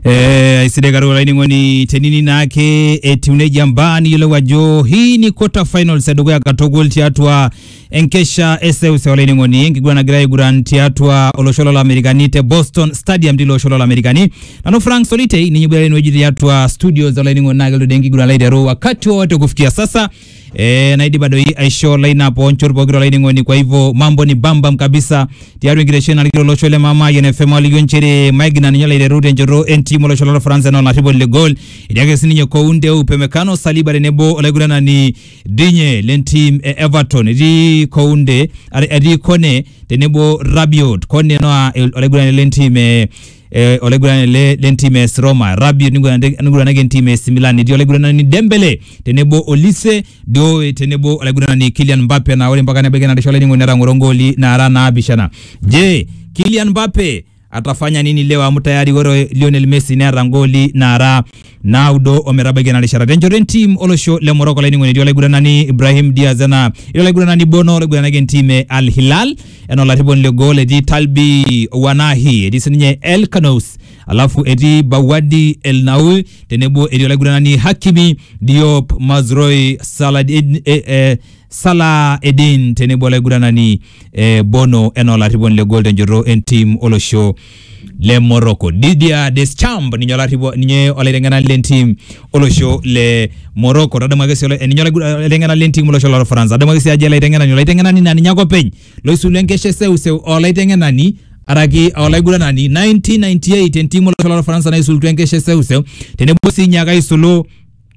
Eh, aisidai katukul olainining'oni tenini naake etiu nejia mbaa niyiolou ajo hii ni quarter finals edukuya katukul tiatua enkesha eseuseu olainining'oni enkiguran nagira aiguran tiatua olosho lolamerikani te Boston Stadium tilo osho lolamerikani nanu Frank Solitei ninye iboitare enewueji tiatua studios olainining'oni naa kelotu dii enkiguran aiteru wakati wowote kufikia sasa eh, naidipa doi aisho lineup onchot pokira olainining'oni kwa hivyo mambo ni bambam kabisa tiatua enkitesheni narikito olosho le mama YNFM alikio nchere Maigna ninye laiteru tenchoto entim olosho lolfaransa enaa olarriponi le goal etii ake sininye Kounde Upemekano Saliba tenebo olaiguranani Dinye lentim e Everton etii Kounde are- etii Kone tenebo Rabiot Kone noa el- olaiguranani lentim e eh, olaiguranani le lentim e AS Roma Rabiot niguranaki niguranaki entim e AC Milan etii olaiguranani Dembele tenebo Olise Dioe tenebo olaiguranani Kylian Mbappe na ore mpaka nebaiki ena rishata olainining'oni netang'oro ngoli naara naapishana je Kylian Mbappe atafanya nini leo amu tayari ore Lionel Messi neeta ngoli naara naudo ometabaiki ena rishata tenchoto entim olosho le Morocco olainining'oni etii olaiguranani Ibrahim Diaz ena etii olaiguranani Bono olaiguranaki entim e Al Hilal enaa olarriponi le goal etii Talbi Wanahi etii sininye El Kanous alafu etii Bawadi El Naul tenebo etii olaiguranani Hakimi Diop Mazroi Saladin eh, eh, Salah Edin tenebo olaiguranani eh, Bono enaa olarriponi le goal tenchoto entim olosho le Morocco Didier Deschamps ninye olarripo ninye olaiteng'enani lentim olosho le Morocco tadamu ake sii ola- ninye olaigu- olaiteng'enani lentim olosho lorfaransa tadamu ake sii ajo olaiteng'enani olaiteng'enani naa ninye ake openy loisulu enkesha eseuseu olaiteng'enani araki olaiguranani 1998 entim olosho lorfaransa naisulutua enkesha eseuseu tenebo sii ninye ake aisulu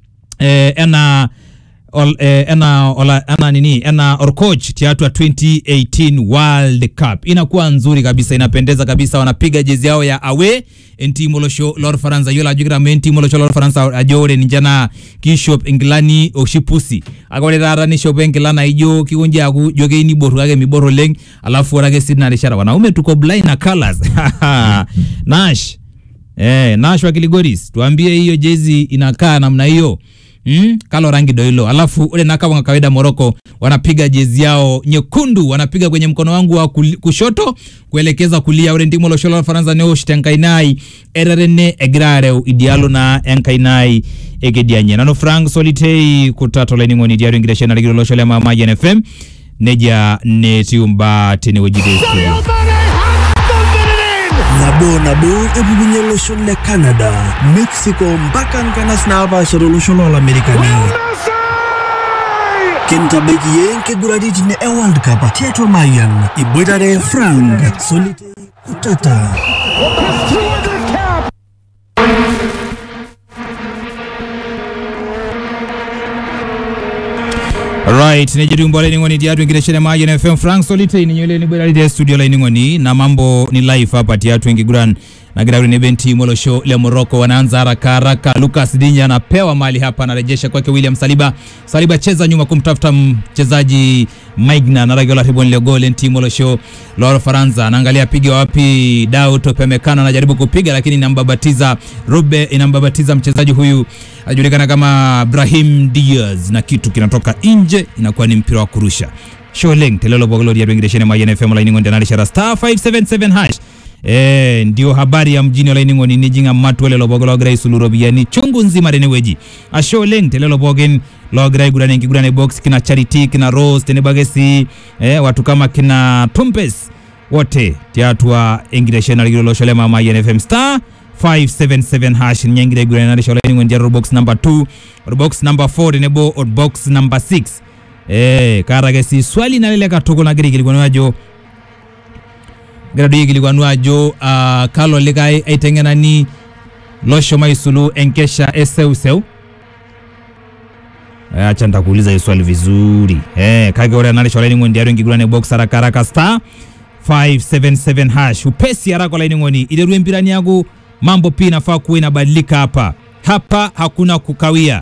eh, enaa ol, eh, ena, ola, ena nini ena orcoach tiatua 2018 World Cup inakuwa nzuri kabisa, inapendeza kabisa. Wanapiga jezi yao ya awe entimu olosho lorfaransa yiolo ajo kitamu entimu olosho lorfaransa ajo ore ninche naa kishop inkilani oshi pusi ake ore taata nishopo enkila naijo kikonji aaku ijo keyieu niboru kake mibor oleng alafu ore ake sii tina rishata wanaume tuko blind na colors Nash Eh, Nash wa Kiligoris, tuambie hiyo jezi inakaa namna hiyo. Mm, kalo rangi ndo hilo. Alafu ule na kama kawaida Morocco wanapiga jezi yao nyekundu, wanapiga kwenye mkono wangu wa kuli, kushoto kuelekeza kulia. Ore ndimo losholo la Faransa neo shitenkainai ererene egrareu idialo na enkainai egedianye. Nano Frank Solitei kutato lainingoni diario ingireshena ligiro loshole mama YNFM neja netiumba tenewueji de studio. nabo nabo epukunye olosho le canada mexico mpaka nkanas naapaasha tolosho loolamerikani kintabaiki yie nkiguraritin e world cup tiatua mayan iboitare frank solitei kutata Alright, nejitumbo laining'oni tiatu enkitesheni maji na FM Frank Solitei ninye yule niboitare te studio laining'oni na mambo ni live hapa tiatu enkiguran nagira ule nebe timu olosho le Morocco wanaanza haraka haraka. Lucas Dinya anapewa mali hapa, anarejesha kwake William Saliba. Saliba cheza nyuma kumtafuta mchezaji Maigna na ragiola ribon le gol timu olosho la Faransa. Anaangalia piga wapi, Daud Upemekano anajaribu kupiga lakini inambabatiza Rube, inambabatiza mchezaji huyu anajulikana kama Brahim Diaz na kitu kinatoka nje, inakuwa ni mpira wa kurusha. Sholeng telelo bogolo ya bengireshene mayen FM la ingo ndanali shara star 577 hash Eh, ndio habari ya mjini olaining'o ni nijing'a matwele lobogolo ogira isulu ropiyiani chungu nzima tenewueji asho oleng telelo pookin logira aiguran enkiguran box kina charity kina rose tenebo ake sii eh, watu kama kina tumpes wote tiatua enkitesheni narikito olosho le mama YNFM star 577 hash ninye egira aiguran narisho olaining'o ntiatua box number 2 box number 4 tenebo o box number 6 eh, kaata ake sii swali nalelek katukul nagira aikilikuanu ajo gira doi aikilikuanu ajo uh, kalo likae aiteng'enani loshomo aisulu enkesha eseuseu Eh, acha nitakuuliza hii swali vizuri eh, kake ore enarisho olainining'oni tiatua enkiguran e box haraka haraka star 577 hash upesi haraka olainining'oni iterua empirani yaku mambo pia inafaa kuwa inabadilika hapa hapa hakuna kukawia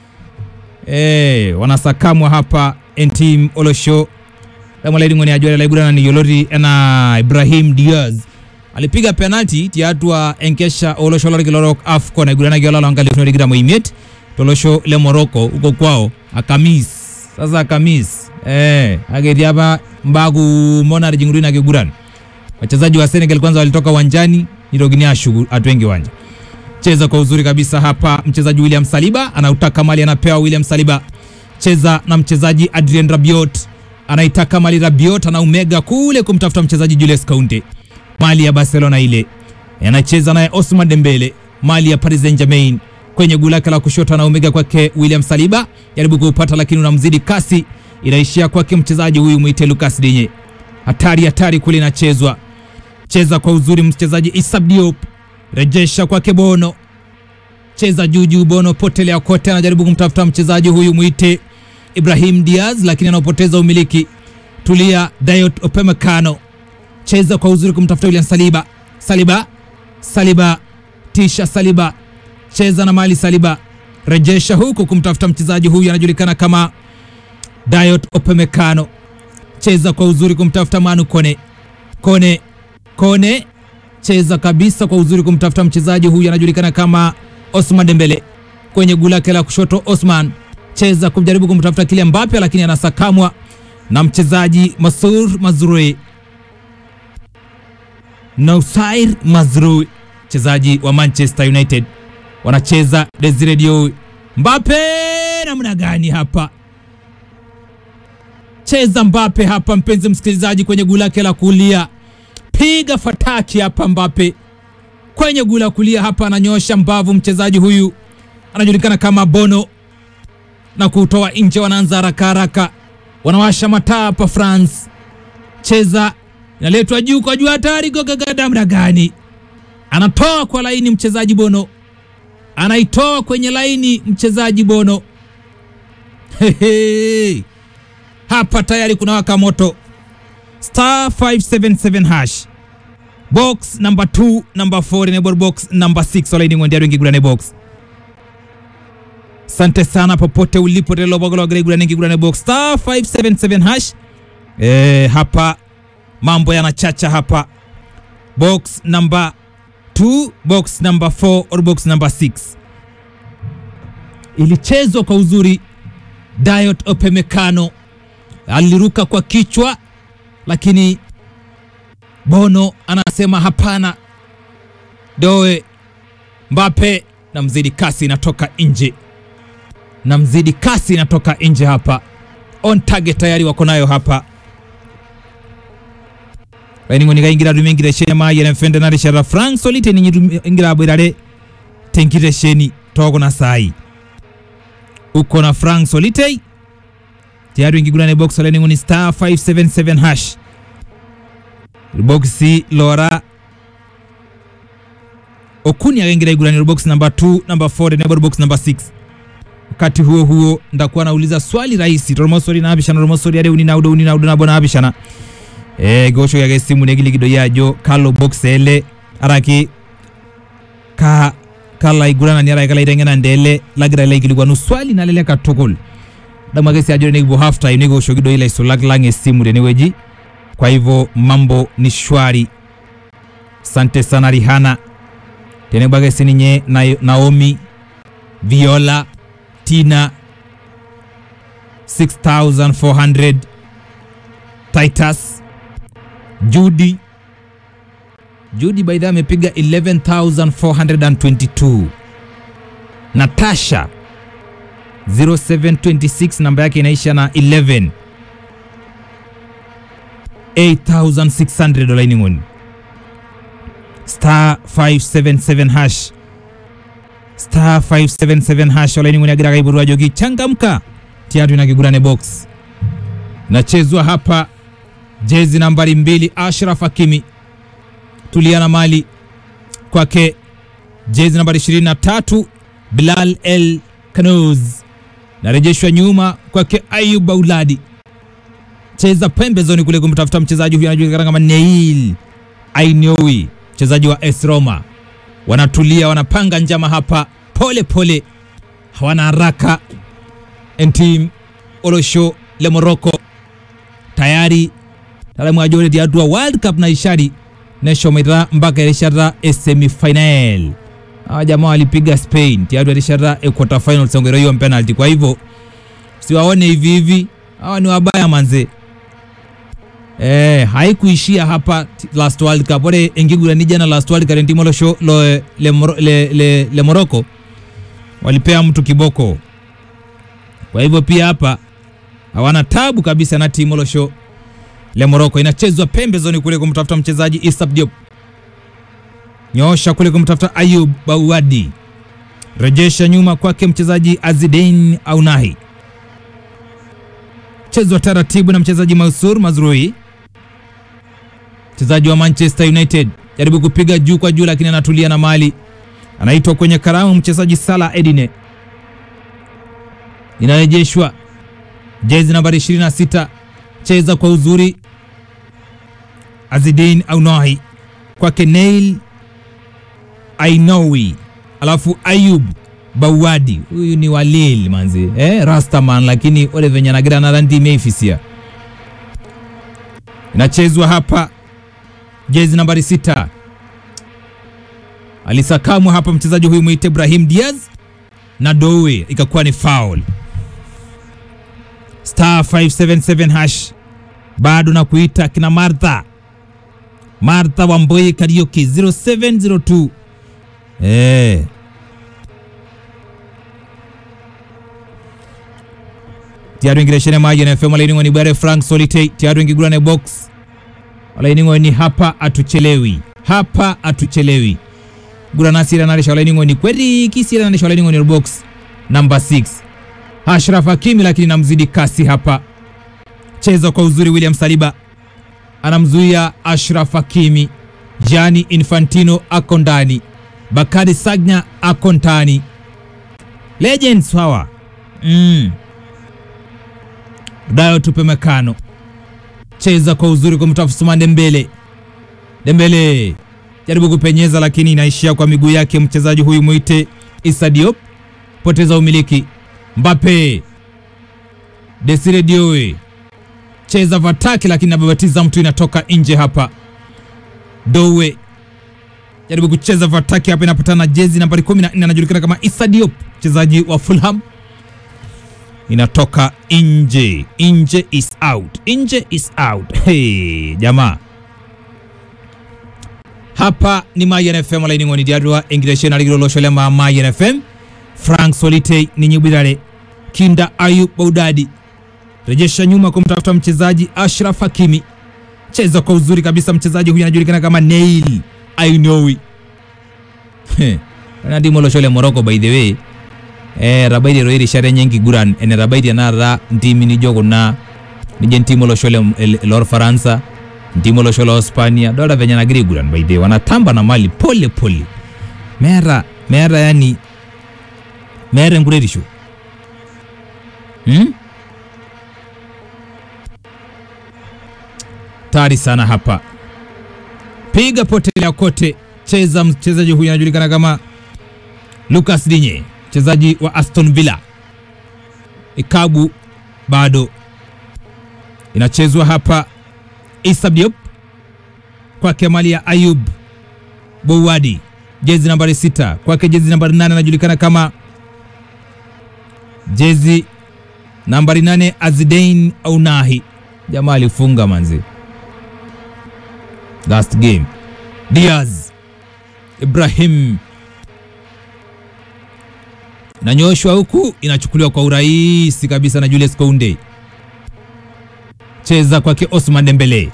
eh, wanasakamwa hapa entim olosho lamolaining'oni ajo ore laiguranani yioloti enaa Ibrahim Diaz alipiga penalti tiatua enkesha olosho lorkila orok AFCON aiguranaki olala wa nkalifuni tikitam oimiet tolosho le Morocco huko kwao Akamis. Sasa Akamis eh, ake etii apa mbaa kumok natijing'utua ina kiguran wachezaji wa Senegal kwanza walitoka uwanjani nitokini ashuku atua enkiwanja cheza kwa uzuri kabisa hapa. Mchezaji William Saliba anautaka mali, anapewa William Saliba, cheza na mchezaji Adrien Rabiot, anaitaka mali. Rabiot anaumega kule kumtafuta mchezaji Julius Kounde, mali ya Barcelona ile, anacheza naye Osman Dembele, mali ya Paris Saint-Germain kwenye guu lake la kushoto, anaumega kwake William Saliba, jaribu kuupata lakini unamzidi kasi, inaishia kwake mchezaji huyu mwite Lucas Digne. Hatari hatari kule inachezwa, cheza kwa uzuri mchezaji Issa Diop rejesha kwake Bono, cheza juu juu. Bono potelea kote, anajaribu kumtafuta mchezaji huyu mwite Ibrahim Diaz, lakini anaopoteza umiliki. Tulia Dayot Opemekano, cheza kwa uzuri kumtafuta William Saliba. Saliba, Saliba, tisha Saliba, cheza na mali Saliba, rejesha huku kumtafuta mchezaji huyu anajulikana kama Dayot Opemekano, cheza kwa uzuri kumtafuta Manu Kone, Kone, Kone cheza kabisa kwa uzuri kumtafuta mchezaji huyu anajulikana kama Osman Dembele kwenye guu lake la kushoto. Osman cheza kujaribu kumtafuta kile Mbappe, lakini anasakamwa na mchezaji Masur Mazrui, Nausair Mazrui, mchezaji wa Manchester United. Wanacheza Desire Diou. Mbappe namna gani hapa? Cheza Mbappe hapa, mpenzi msikilizaji, kwenye guu lake la kulia piga fataki hapa Mbappe kwenye guu la kulia hapa, ananyosha mbavu mchezaji huyu anajulikana kama Bono na kutoa nje. Wanaanza haraka haraka, wanawasha mataa hapa France. Cheza inaletwa juu kwa juu, hatari gogagadamna gani, anatoa kwa laini mchezaji Bono, anaitoa kwenye laini mchezaji Bono. Hehe. Hapa tayari kuna waka moto star 577 hash box number 2 number 4 enable box number 6 olaini ng'ondiaro ingigurane box sante sana popote ulipo telobagologregurane ingigurane box star 577 hash eh, hapa mambo yanachacha hapa box number 2 box number 4 or box number 6 ilichezwa kwa uzuri Dayot Opemekano aliruka kwa kichwa lakini Bono anasema hapana. Doe Mbappe na mzidi kasi inatoka nje, na mzidi kasi inatoka nje hapa. On target tayari wako nayo hapa raining'oniga ingira rumengire shema yene mfende nare shara frank solite ninyi ingira bwirare tenkire sheni togo na sai uko na frank solite tayari ingigurane box raining'oni star 577 hash boxi lora okuni akaingira igurani box number 2 number 4 enable box number 6 wakati huo huo ndakuwa nauliza swali rahisi toromosori nabishana toromosori are uni naudo uni naudo nabo nabishana e gosho yage simu negili gido yajo kalo box ele araki ka kala igurana ni araki kala irengena ndele lagira ile igili kwanu swali nalele katukul damagesi ajore negibo half time nego gosho gido ile isolag lange simu deneweji kwa hivyo mambo ni shwari. Sante sana Rihana tenebagesi ninye na Naomi Viola Tina 6400 Titus Judy Judy by the way amepiga 11422 Natasha 0726 namba yake inaisha na 11 8600 dola ining'oni star 577 hash star 577 hash ola ining'oni agira kaiburwa jogi changamka tiatu inakigurane box nachezwa hapa jezi nambari mbili Ashraf Hakimi tulia na mali kwake jezi nambari 23 Bilal El Kanuz narejeshwa nyuma kwake Ayub Auladi cheza pembezoni kule kumtafuta mchezaji huyu anajulikana kama Neil Ainoui, mchezaji wa AS Roma. Wanatulia, wanapanga njama hapa pole pole, hawana haraka. Entim Olosho le Morocco tayari talamu ajore diadua World Cup na ishari neshomera mpaka ilishara semi final. Hawa jamaa walipiga Spain tayari ilishara quarter final songero hiyo penalty. Kwa hivyo siwaone hivi hivi, hawa ni wabaya manze eh, haikuishia hapa t- last world cup ore enkiguran jana last world cup entimo losho lo, le, Moro- le, le, le morocco walipea mtu kiboko kwa hivyo pia hapa hawana tabu kabisa na timu losho le morocco inachezwa pembezoni kule kumtafuta mchezaji Isap Diop nyoosha kule kumtafuta Ayub Bauadi rejesha nyuma kwake mchezaji Azidein Aunahi chezwa taratibu na mchezaji Mansur Mazrui mchezaji wa Manchester United jaribu kupiga juu kwa juu, lakini anatulia na mali, anaitwa kwenye karamu mchezaji Salah Edine, inarejeshwa jezi nambari 26, cheza kwa uzuri Azidin Aunahi kwake Neil Ainowi, alafu Ayub Bawadi, huyu ni walil manzi eh, Rastaman, lakini ole venye anagira na randi imeifisia. Inachezwa hapa jezi nambari sita, alisakamwa hapa mchezaji huyu mwite Ibrahim Diaz na Dowe, ikakuwa ni foul. Star 577 hash bado na kuita kina Martha Martha Wamboi Karaoke 0702 eh tiaru ingireshene maji na FM alaini ngoni bare Frank Solite tiaru ingigurane box alaini ngoni hapa atuchelewi hapa atuchelewi gura nasira naresha alaini ngoni kweli kisira naresha alaini ngoni box number 6 Ashraf Hakimi lakini namzidi kasi hapa cheza kwa uzuri William Saliba anamzuia Ashraf Hakimi Gianni Infantino ako ndani Bakari Sagna ako ndani legends hawa mm. Dayo tupe mekano cheza kwa uzuri kumtafuta Ousmane Dembele. Dembele jaribu kupenyeza, lakini inaishia kwa miguu yake mchezaji huyu mwite Issa Diop, poteza umiliki. Mbappe, Desire Dioe cheza vataki, lakini nababatiza mtu, inatoka nje hapa. Dowe jaribu kucheza vataki hapa, inapatana jezi nambari 14 anajulikana kama Issa Diop, mchezaji wa Fulham inatoka nje, nje is out, nje is out. Hey, jamaa hapa ni Mayan FM laini ngoni diadwa engiresheni aligirolosholea ma Mayan FM Frank Solite ni nyubirare kinda Ayub Baudadi rejesha nyuma kumtafuta mchezaji Ashraf Hakimi cheza kwa uzuri kabisa mchezaji huyu anajulikana kama Neil Ainowi anadimo loshole Morocco by the way eh, rabaidi roiri share nyengi guran ene rabaidi anara ntimi ni jogo na nije ntimo lo shole el- lor faransa ntimo lo shole hispania dola venye nagiri guran by the way wanatamba na mali pole pole mera mera yani mera ngurerisho hmm? tari sana hapa piga potelea kote cheza mchezaji huyu anajulikana kama Lucas Digne mchezaji wa Aston Villa. Ikabu bado inachezwa hapa. Issa Diop kwake mali ya Ayub Bouwadi, jezi nambari sita kwake jezi nambari nane anajulikana kama jezi nambari nane Azidein Aunahi. Jamaa alifunga manzi last game. Diaz Ibrahim inanyoshwa huku inachukuliwa kwa urahisi kabisa na Julius Kounde. Cheza kwake Osman Dembele,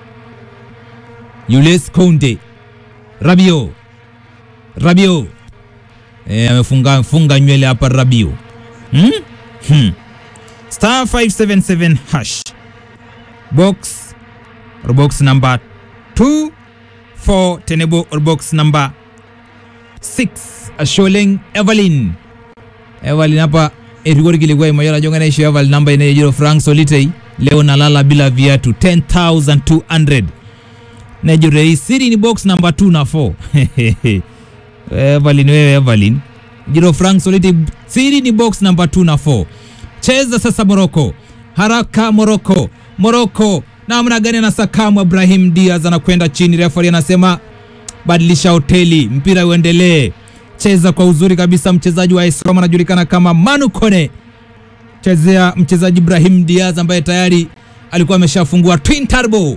Julius Kounde, Rabio, Rabio e, amefunga funga nywele hapa Rabio hmm? Hmm. star 577 hash box or box number 2 4 tenable or box number 6 Asholeng Evelyn Evelyn hapa erigori kilikuwa imayora jonga naisho Evelyn namba inayojiro Frank Solitei leo nalala bila viatu 10200 nejure hii siri ni box number 2 na 4 Evelyn wewe Evelyn jiro Frank Solitei siri ni box number 2 na 4 cheza sasa Morocco haraka Morocco Morocco namna gani anasakamwa Ibrahim Diaz anakwenda chini referee anasema badilisha hoteli mpira uendelee cheza kwa uzuri kabisa mchezaji wa AS Roma anajulikana kama Manu Kone chezea mchezaji Ibrahim Diaz ambaye tayari alikuwa ameshafungua twin turbo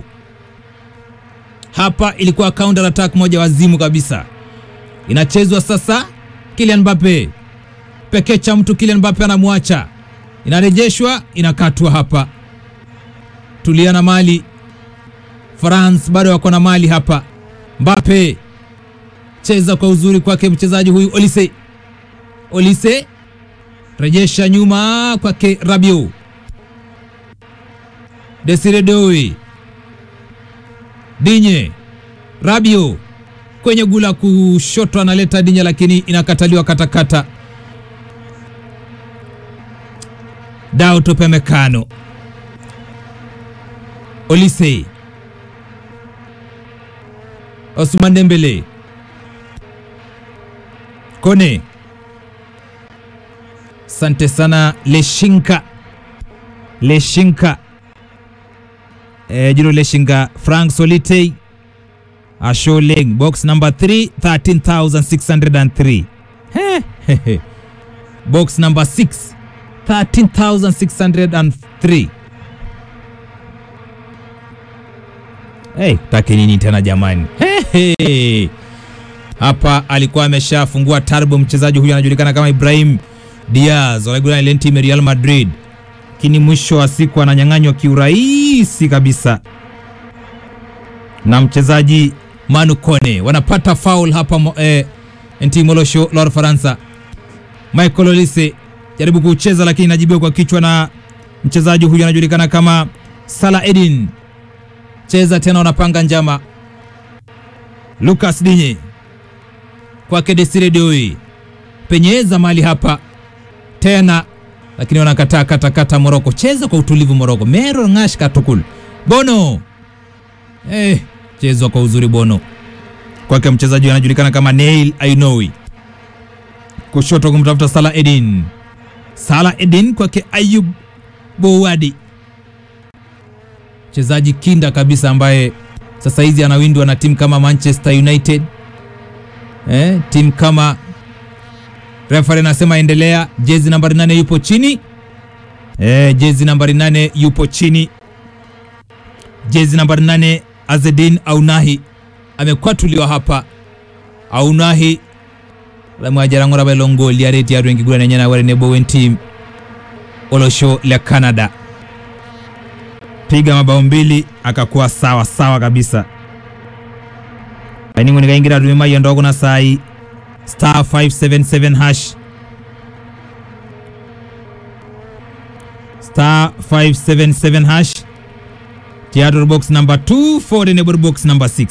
hapa ilikuwa counter attack moja wazimu kabisa inachezwa sasa Kylian Mbappe pekee cha mtu Kylian Mbappe anamwacha inarejeshwa inakatwa hapa tulia na mali France bado wako na mali hapa Mbappe cheza kwa uzuri kwake mchezaji huyu Olise Olise rejesha nyuma kwake Rabiot Desire Doe Dinye Rabiot kwenye gula kushoto analeta Dinye, lakini inakataliwa katakata. Dao Tope Mekano Olise Osman Dembele Kone Sante sana Leshinka Leshinka eh, Jiro Leshinka Frank Solitei Asholeng box number 3 13603 He, he, he. box number 6 13603 Hey, take nini tena jamani? Hey, hey. Hapa alikuwa ameshafungua turbo mchezaji huyu anajulikana kama Ibrahim Diaz walaigura ile timu ya Real Madrid, lakini mwisho wa siku ananyang'anywa kiurahisi kabisa na mchezaji Manu Kone. Wanapata foul hapa mo, eh, NT Molosho la Faransa. Michael Olise jaribu kucheza lakini inajibiwa kwa kichwa na mchezaji huyu anajulikana kama Salah Edin. Cheza tena, wanapanga njama. Lucas Dinye kwake Desire Doi, penyeza mali hapa tena, lakini wanakataa katakata. Moroko cheza kwa utulivu. Moroko Mero Ngash Katukul Bono eh, chezwa kwa uzuri Bono kwake mchezaji anajulikana kama Neil Ainoui, kushoto kumtafuta Salah Edin. Salah Edin kwake Ayub Bouadi, mchezaji kinda kabisa ambaye sasa hizi anawindwa na timu kama Manchester United eh, timu kama refa anasema endelea. Jezi nambari nane yupo chini eh, jezi nambari nane yupo chini. Jezi nambari nane Azedin Aunahi amekwatuliwa hapa. Aunahi lamwajarang'ora balongoli areti atu enkiguran enye na warene bowen team olosho la Canada piga mabao mbili akakuwa sawa sawa kabisa aining'oni kaingira atumimayo ndogo na sai star 577 hash star 577 hash theater box number 2 for the neighbor box number 6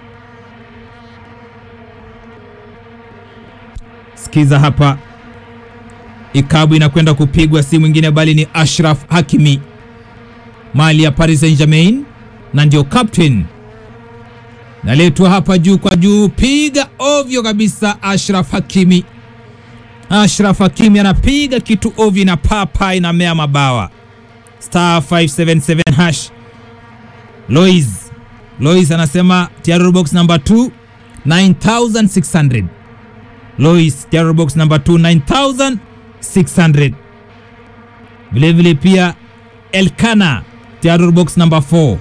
sikiza hapa ikabu inakwenda kupigwa si mwingine bali ni Ashraf Hakimi mali ya Paris Saint-Germain na ndio captain naletwa hapa juu kwa juu, piga ovyo kabisa. Ashraf Hakimi, Ashraf Hakimi anapiga kitu ovyo na papa inamea mabawa. Star 577 hash. Lois Lois anasema tiaro box number 2 9600. Lois tiaro box number 2 9600. Vile vile pia Elkana tiaro box number 4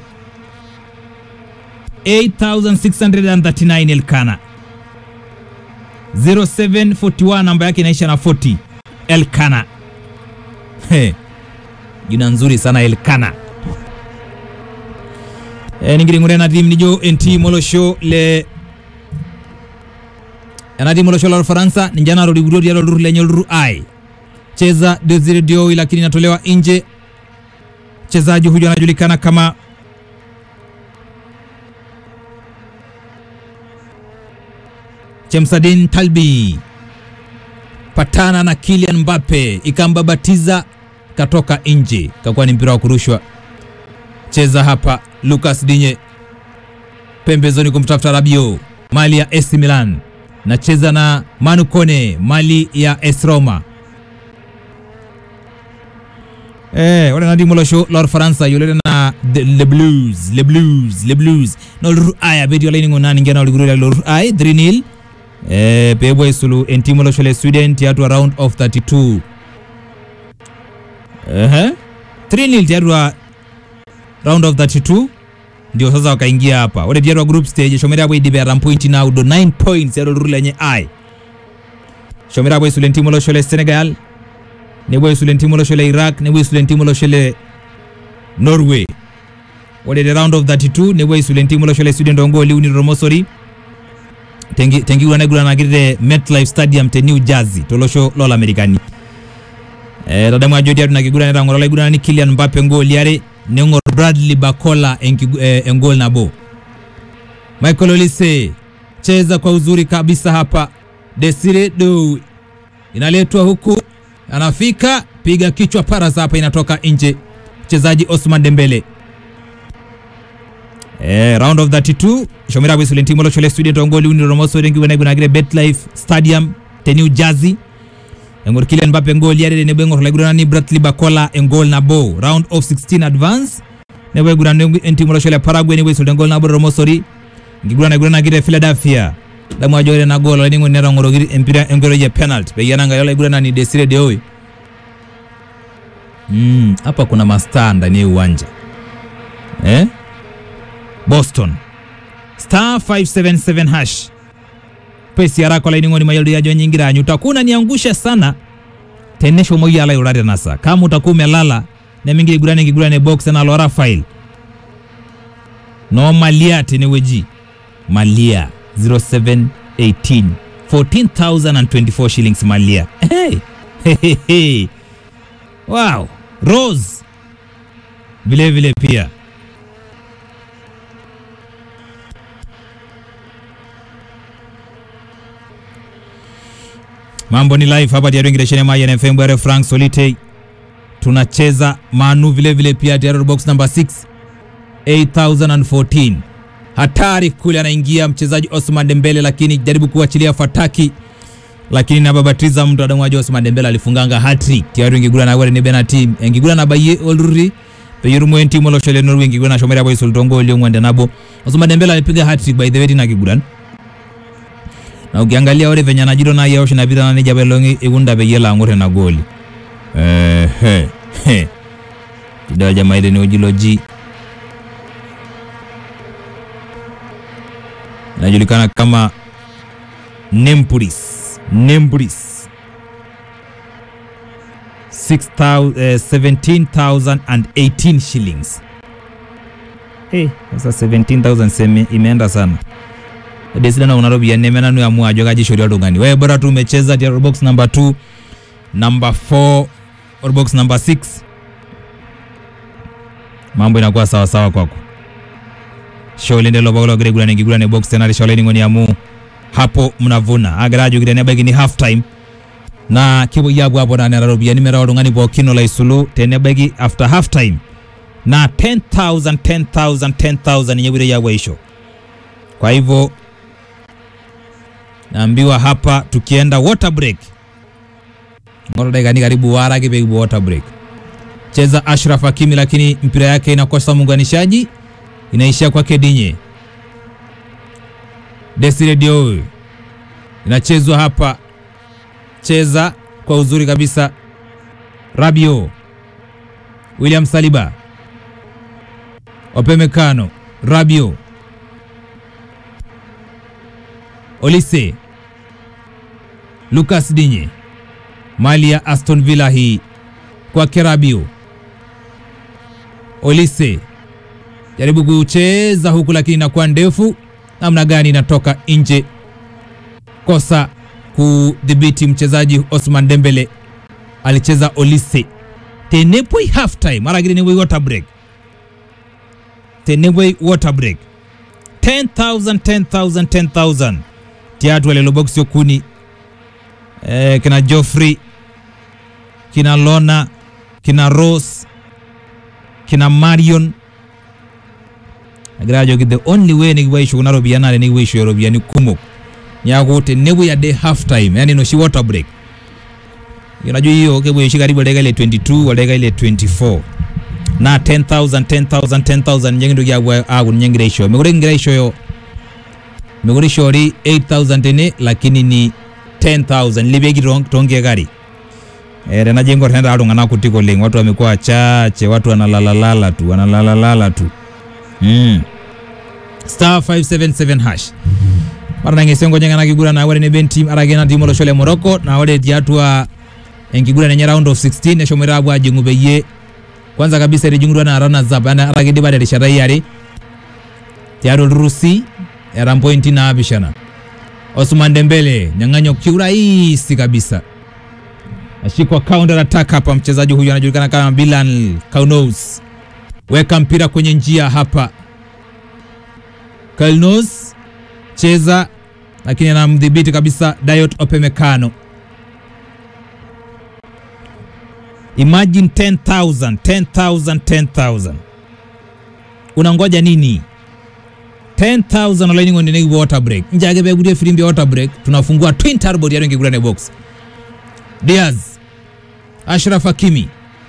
8639 Elkana 0741 namba yake inaisha na 40 Elkana. He, jina nzuri sana Elkana. E, ningiringure nadim nijo enti molosho le anadi molosho la Faransa ninjana rodi gudodi ya luru lenye luru ai cheza Desire Dioi, lakini inatolewa nje. Mchezaji huyu anajulikana kama Chemsadin Talbi patana na Kylian Mbappe ikambabatiza katoka nje, kakuwa ni mpira wa kurushwa. Cheza hapa Lucas Dinye pembezoni kumtafuta Rabiot, mali ya AC Milan, nacheza na Manu Kone, mali ya AS Roma. Eh, wale nadi molosho lor Faransa yule na the, le blues le blues le blues no lur aya bedi wala ningo nani ngena liguru lur ay 3 nil eh pebwa isulu entimo lo shole Sweden tiatu round of 32 eh 3 nil tiatu round of 32 ndio sasa wakaingia hapa ore tiatua group stage shomera apuo idipe atam point naudo 9 points tiatua olturur lenye ai shomera apuo aisule entimu olosho le senegal nepuo aisule entimu olosho le iraq nepuo aisule entimu olosho le norway ore te round of 32 nepuo aisule entimu olosho le sweden toongooli uni tormosori tenki- tenkiguran naiguranaki te metlife stadium te new jersey tolosho lolamerikani Eh, tadamu ajo tiatua ina kiguran netang'oro olaiguranani Kylian Mbappe ngooli are neng'or Bradley Bakola enkigu- eh, engol nabo Michael Olise cheza kwa uzuri kabisa hapa Desire Dow inaletwa huku anafika piga kichwa paras hapa inatoka nje mchezaji Osman Dembele Eh, round of 32 shomera bwisule ntimo lochole studio tongoli uni romoso rengi wena gunagire betlife stadium te new jersey engor Kylian Mbappe ngol yare ne bengor lagurana ni Bradley Bakola engol na bo round of 16 advance ne bwe gurana ntimo lochole Paraguay ne bwisule ngol na bo romosori ngigurana gurana gire Philadelphia damu ajore na gol ni ngone rangoro giri empira engoro je penalty be yana ngayola gurana ni Desire Deoy mm hapa kuna mastaa ndani ya uwanja eh Boston star 577 hash pesi harako laining'oni mayoldo yajo nyingiranyu utakuna niangusha sana tenesho moyala yurare nasa kama utakuwa umelala nemingire gurane ngigurane box na lora file no malia teneweji malia 0718 14024 shillings malia hey. Hey, hey, hey. wow rose vile vile pia mambo ni live hapa tiaru ingireshene maya FM bware Frank Solite tunacheza Manu vile vile pia tiaru box number 6 8014 hatari kule anaingia mchezaji Osman Dembele lakini jaribu kuachilia fataki lakini nababatiza mtu adamwaji Osman Dembele alifunganga hat-trick tiaru ingigura na ni Benati ingigura na baye olruri peyiru mwen timu lo shole Norway ingigura na shomera boy sultongo ile ngwende nabo Osman Dembele alipiga hat-trick by the way na kiguran na ukiangalia ore venye anajiro na yao shinapita na nija belongi igunda be yela ngore na goli eh he he kidao jamaa ile ni ujiloji inajulikana kama Nempuris Nempuris 6000 eh, 17018 shillings eh sasa 17000 seme imeenda sana desidana kuna ropiyiani nemenanu amu ajo kaji ishori oltung'ani wewe bora tu umecheza tia box number 2 number 4 or box number 6 mambo inakuwa sawa sawa kwako sholinde lobagolo gire gurane gigurane box tena risholeni ngoni amu hapo mnavuna agarajo gire ne bagini half time na kibo yabu hapo na nera ropiyiani mera oltung'ani pookin olo aisulu tenebaki after half time na 10000 10000 10000 ninye bwire yabu aisho kwa hivyo naambiwa hapa tukienda water break ngoro dakika ni karibu wara kipekibu water break cheza Ashraf Hakimi lakini mpira yake inakosa muunganishaji inaishia kwake Dinye Desire Dio inachezwa hapa cheza kwa uzuri kabisa Rabio William Saliba Opemekano Rabio Olise Lucas Dinye mali ya Aston Villa hii kwa Kerabio Olise jaribu kucheza huku lakini inakuwa ndefu namna gani inatoka nje kosa kudhibiti mchezaji Osman Dembele alicheza Olise tenepoi half time aragire ni water break tenepoi water break 10000 10000 10000 tiatu walelo box yokuni eh, kina Joffrey kina Lona kina Rose kina Marion agrajo the only way ni waisho kuna robiana ale ni waisho ya robiani kumok nyago te nebu ya day half time yani no shi water break unajua hiyo kebo shi karibu dakika ile 22 wa dakika ile 24 na 10000 10000 10000 nyengindo ya agu nyengira isho megore ngira isho yo megore shori 8000 tene lakini ni 10000 libegi tonge gari Eh, tena jengo tena iltung'anak kutik oleng watu wamekuwa wachache watu wanalalalala tu wanalalalala tu mm. star 577 hash mara nangesengo nyang'ana kiguran na ore ne ben team arake na timu olosho le Morocco na ore tiatua enkiguran enye round of 16 eshomoita apuo ajing'u peyie kwanza kabisa etijing'utua na runners up ana arake idipa terishata iare tiatua olturrusi era mpointi naapishana Osman Dembele nyang'anyo kiurahisi kabisa ashikwa counter attack hapa. Mchezaji huyu anajulikana kama Bilal Kaunos, weka mpira kwenye njia hapa. Kaunos cheza, lakini anamdhibiti kabisa Dayot Opemekano. Imagine 10,000 10,000 10,000 unangoja nini? 10,000 olaini ng'onde nekipuo water break njake peekutie firimbi ya water break tunafungua twin turbo tiatua enkigurane box Diaz Ashraf Hakimi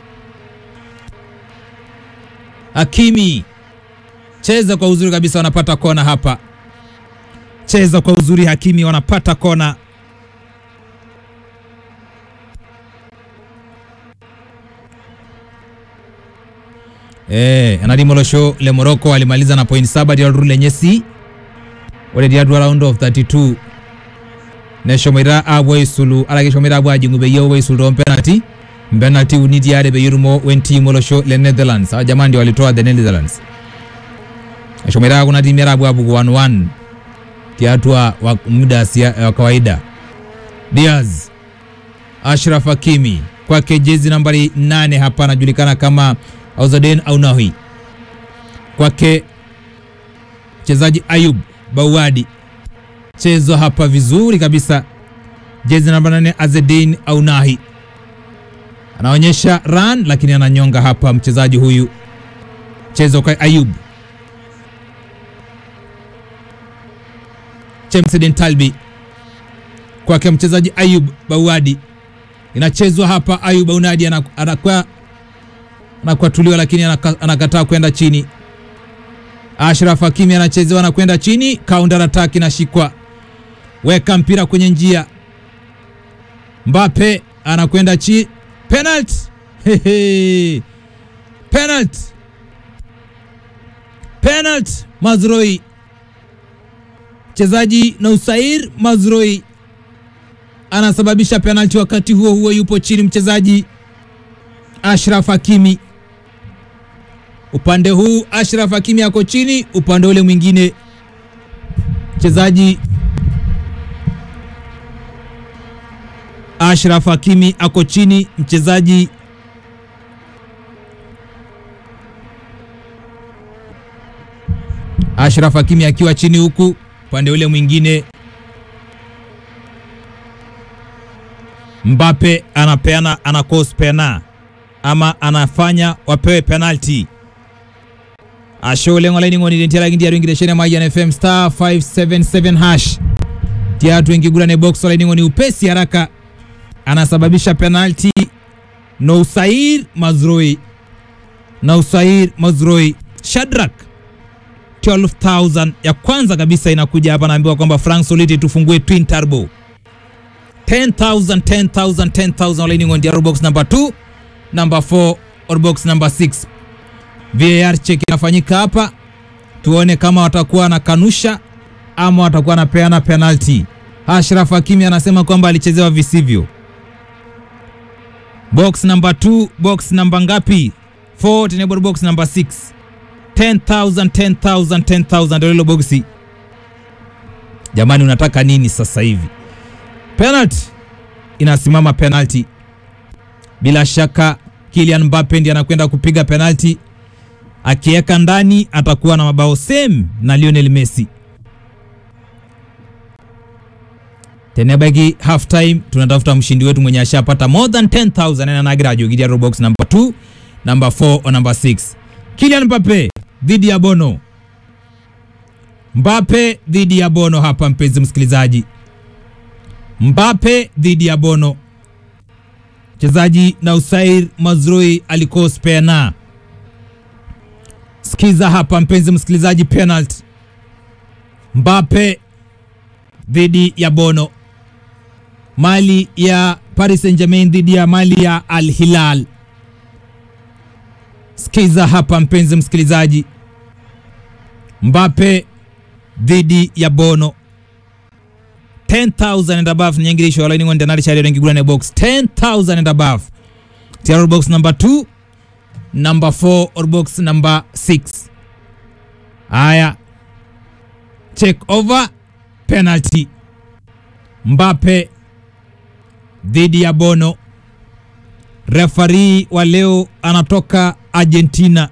Hakimi cheza kwa uzuri kabisa, wanapata kona hapa. Cheza kwa uzuri Hakimi, wanapata kona. Eh, anarimolosho le Morocco alimaliza na point saba dialru lenye si ore diadwa round of 32 neshomoita apuo aisulu arake eshomoita apuo ajing'u peyie epuo aisulu tompenalty mpenalty uni tiare peyie etumo wentim olosho le Netherlands hawa jamaa ndio walitoa the Netherlands eshomoita kuna timu are apuo apuku 1-1 tiatua wa muda sia- wa kawaida Diaz Ashraf Hakimi kwake jezi nambari 8 hapa anajulikana kama Auzaden Aunahi kwake mchezaji Ayub Bawadi chezo hapa vizuri kabisa, jezi namba nane Azedin Aunahi anaonyesha run, lakini ananyonga hapa mchezaji huyu. Chezo kwa Ayub Chemsedin Talbi kwake mchezaji Ayub Bawadi, inachezwa hapa. Ayub Bawadi anakuwa anakwatuliwa, lakini anaka- anakataa kwenda chini. Ashraf Hakimi anachezewa na kwenda chini, counter attack inashikwa, weka mpira kwenye njia. Mbappe anakwenda chi, penalty Hehe. penalty penalty. Mazroi mchezaji Nausair Mazroi anasababisha penalty, wakati huo huo yupo chini mchezaji Ashraf Hakimi upande huu Ashraf Hakimi ako chini, upande ule mwingine mchezaji Ashraf Hakimi ako chini, mchezaji Ashraf Hakimi akiwa chini, huku upande ule mwingine Mbappe anapeana ana cause pena ama anafanya wapewe penalty ashole ng'olaini ng'oni tiaraki ndiaru ingireshene Mayian FM star 577 hash tiatu ingigurane box olaini ng'oni upesi haraka anasababisha penalty Nousair Mazroi Nousair Mazroi Shadrack 12000 ya kwanza kabisa inakuja hapa, naambiwa kwamba Frank Soliti tufungue twin turbo 10000 10000 10000 olaini ng'oni diaru box number 2 number 4 or box number 6 VAR check inafanyika hapa, tuone kama watakuwa na kanusha ama watakuwa napeana penalty. Ashraf Hakimi anasema kwamba alichezewa visivyo. Box number 2, box number ngapi? 4 tenable box number 6. 10000 10000 10000 ndio hilo boxi. Jamani, unataka nini sasa hivi? Penalty inasimama, penalty bila shaka Kylian Mbappe ndiye anakwenda kupiga penalti, akiweka ndani atakuwa na mabao same na Lionel Messi. tenebaki half time, tunatafuta mshindi wetu mwenye ashapata more than 10000 na nagira jogidia robox number 2 number 4 or number 6. Kylian Mbappe dhidi ya Bono. Mbappe dhidi ya Bono hapa, mpenzi msikilizaji, Mbappe dhidi ya Bono mchezaji Nausair Mazrui alikos pena. Sikiza hapa mpenzi msikilizaji, penalty Mbappe dhidi ya Bono, mali ya Paris Saint-Germain dhidi ya Mali ya Al Hilal. Sikiza hapa mpenzi msikilizaji, Mbappe dhidi ya Bono 10,000 and above ni nyengirisho wala ni ngonde nali chari rengi gulane box 10,000 and above tiaro box number 2 number 4 or box number 6 aya check over penalty Mbappe dhidi ya Bono refari wa leo anatoka Argentina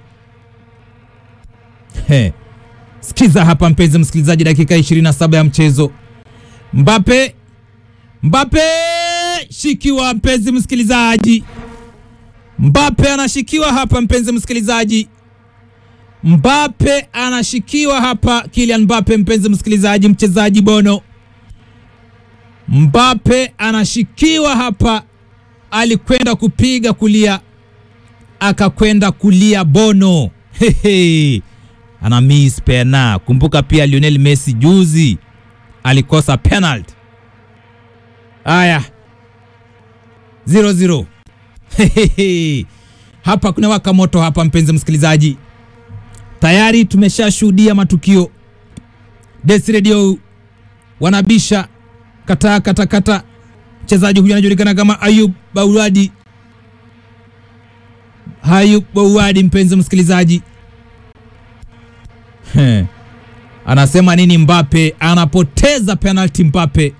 He. Sikiza hapa mpenzi msikilizaji, dakika 27 ya mchezo. Mbappe, Mbappe shikiwa, mpenzi msikilizaji. Mbappe anashikiwa hapa, mpenzi msikilizaji. Mbappe anashikiwa hapa, Kylian Mbappe, mpenzi msikilizaji, mchezaji Bono. Mbappe anashikiwa hapa, alikwenda kupiga kulia, akakwenda kulia Bono. Hehe ana miss pena. Kumbuka pia Lionel Messi juzi alikosa penalty. Aya, 0-0 hapa kuna waka moto hapa, mpenzi msikilizaji, tayari tumeshashuhudia matukio. Desi Radio wanabisha kata kata kata. Mchezaji huyu anajulikana kama Ayub Bauadi, Ayub Bauadi, mpenzi msikilizaji He. Anasema nini Mbappe? Anapoteza penalty Mbappe.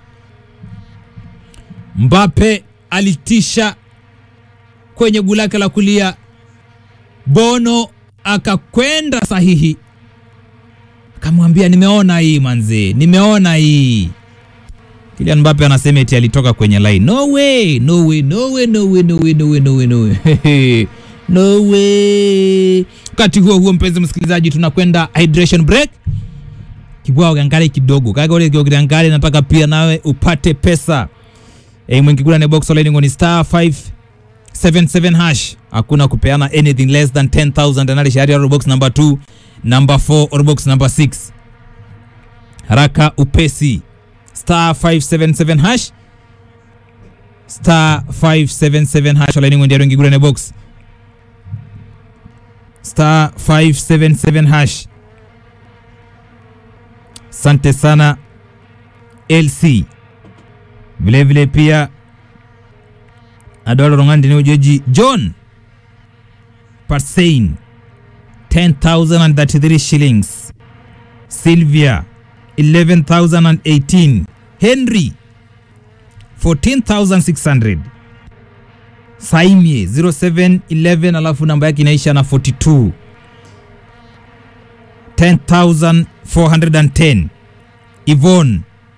Mbappe alitisha kwenye guu lake la kulia, Bono akakwenda sahihi, akamwambia nimeona hii manze, nimeona hii. Kylian Mbappe anasema eti alitoka kwenye line. No way, no way, no way, no way, no way, no way, no way, no way. No way. Wakati huo huo, mpenzi msikilizaji, tunakwenda hydration break. Kibwao gangale kidogo kaga ule kibwao gangale, nataka pia nawe upate pesa e, mwingi kula ne box online ngoni star 577 hash. Hakuna kupeana anything less than 10000 anali shahari ya box number 2 number 4 or box number 6. Haraka upesi star 577 hash star 577 hash online ngoni ndio ngigula ne box star 577 hash. Sante sana LC, vilevile vile pia adwala rongandi ni ujoji John Parsein 10033 shillings, Sylvia 11018, Henry 14600 Saimie 0711 alafu namba yake inaisha na 42 10410 Yvonne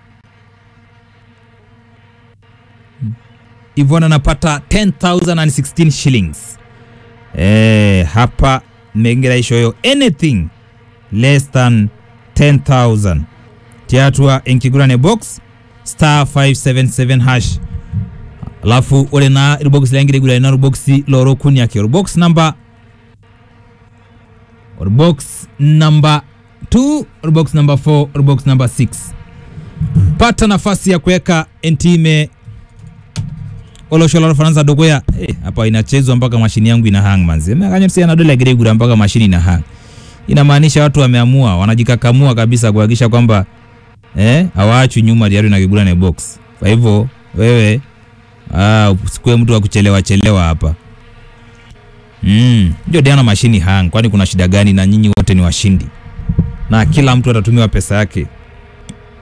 Yvonne anapata 10016 shillings. Eh, hapa mengera ishoyo anything less than 10000 tiatua enkigurane box star 577 hash alafu ore na irbox langire gula na irbox loro kuni yake irbox number irbox number 2 irbox number 4 irbox number 6 pata nafasi ya kuweka entime oloshola faransa dogoya eh, hapa inachezwa mpaka mashini yangu ina hang manzi mekanyotsia na dola gregura mpaka mashini ina hang inamaanisha watu wameamua wanajikakamua kabisa kuhakikisha kwamba eh hawaachwi nyuma diari na kigula na box kwa hivyo wewe Ah, usikue mtu wa kuchelewa chelewa hapa. Mm, ndio Diana mashini hang, kwani kuna shida gani? Na nyinyi wote ni washindi, na kila mtu atatumiwa pesa yake